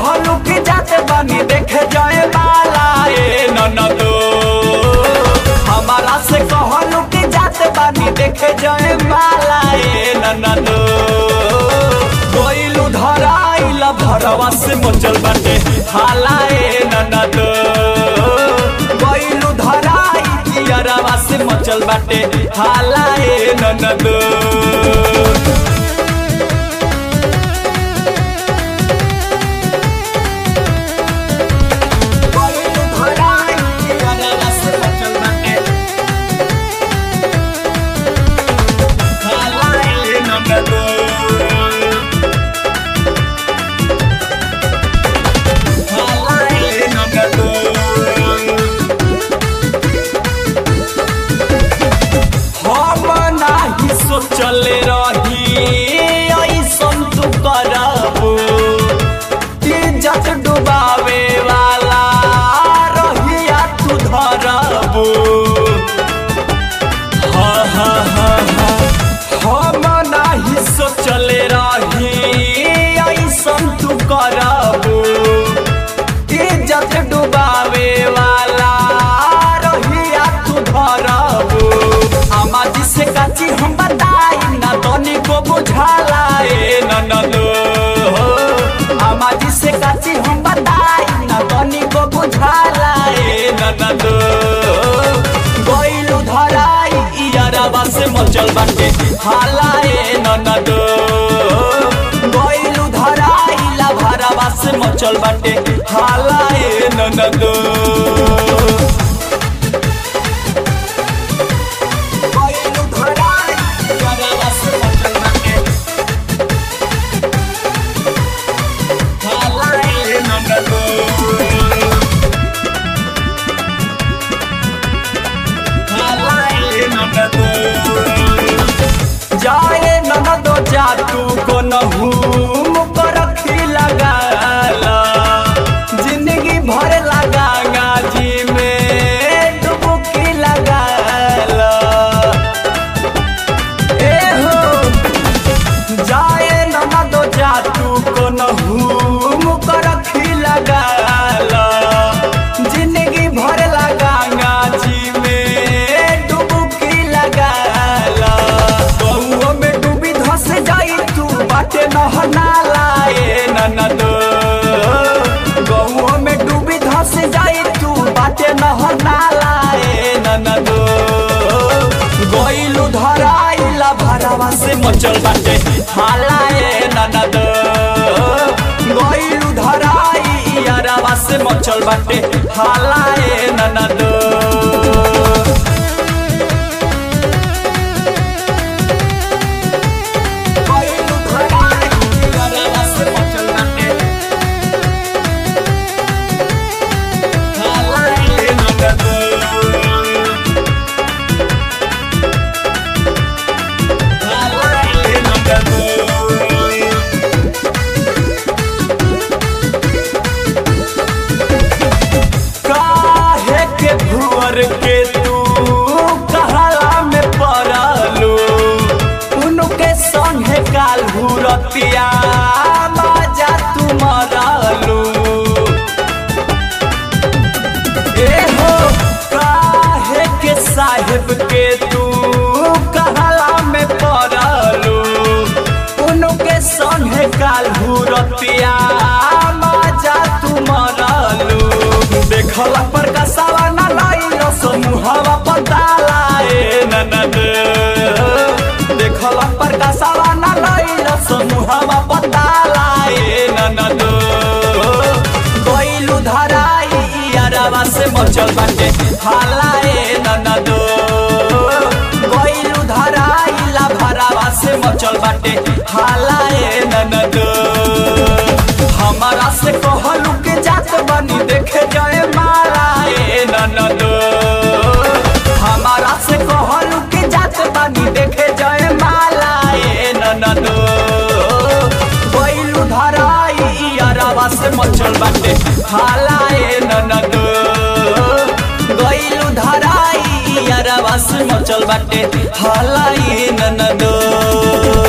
कहलू कि जाते बानी देखे जाए माला ए ननदो हमारा से कहलू कि जाते बानी देखे जाए माला ए ननदो कोइलू धराइल भरवा से मचल बाटे हाला ए ननदो कोइलू धराई कियरवा से मचल बाटे हाला ए ननदो कोइलू धराई कियरवा से मचल बाटे हाला ए ननदो हाला ए ननदो हम नाही सोचले रही ऐसन तू करबू इज्जत डुबावे वाला रहिया तू धरबू हाँ हाँ हाँ हाँ हम नाही सोचले रही ऐसन तू करबू इज्जत डुबावे वाला रहिया तू धरबू आमा जी से काची हम बताई ना तनी को बुझाला ए ननदो आमा जी से काची हम बताई ना तनी को बुझाला ए ननदो गइलू धराई इयारबा से मचल बाटे हाला ए ननदो गइलू धराई ला भरवा से मचल बाटे हाला ए ननदो गइलू धराई इयारबा से मचल बाटे हाला ए ननदो जाए ननदो जा तू को नहूम पर रखी लगाला जिंदगी भर लगा गाजी में डुबकी लगाला ए हो जाए ननदो जा तू को नहूम कर रखी लगाला जिंदगी भर लगा गाजी में डुबकी लगाला बहुओ में डूबी धस जाई तू बाटे नहनाला ए ननदो बहुओ में डूबी धस जाई तू बाटे नहनाला ए ननदो गइलू धराइला भरावा से मचल बाटे हाला ए ननद गइलू धराई यारावा से मचल बाटे हाला ए ननद गइलू धराई यारावा से मचल बाटे हाला ए ननद काहे के भुअर के तू कहला में पड़लू उनके संगे काल हुरतिया माजा तू मरलू ए हो काहे के साहेब के तू कहला में पड़लू उनके संगे काल हुरतिया माजा तू मरलू देखला पर कसावा ना लाइलो समूहवा पताला ए ननद देखला पर कसावा ना लाइलो समूहवा पताला ए ननद गइलू धराई यारवा से मचल बाटे हाला ए ननद गइलू धराई ला भरावा से मचल बाटे हाला ए ननद हमारा से कहलू के जात बनी देखे जाए माला ए ननद हमारा से कहलू के जात बनी देखे जाए माला ए ननद गइलू धराई यारवा से मचल बाटे हाला ए ननद गइलू धराई यारवा से मचल बाटे हाला ए ननद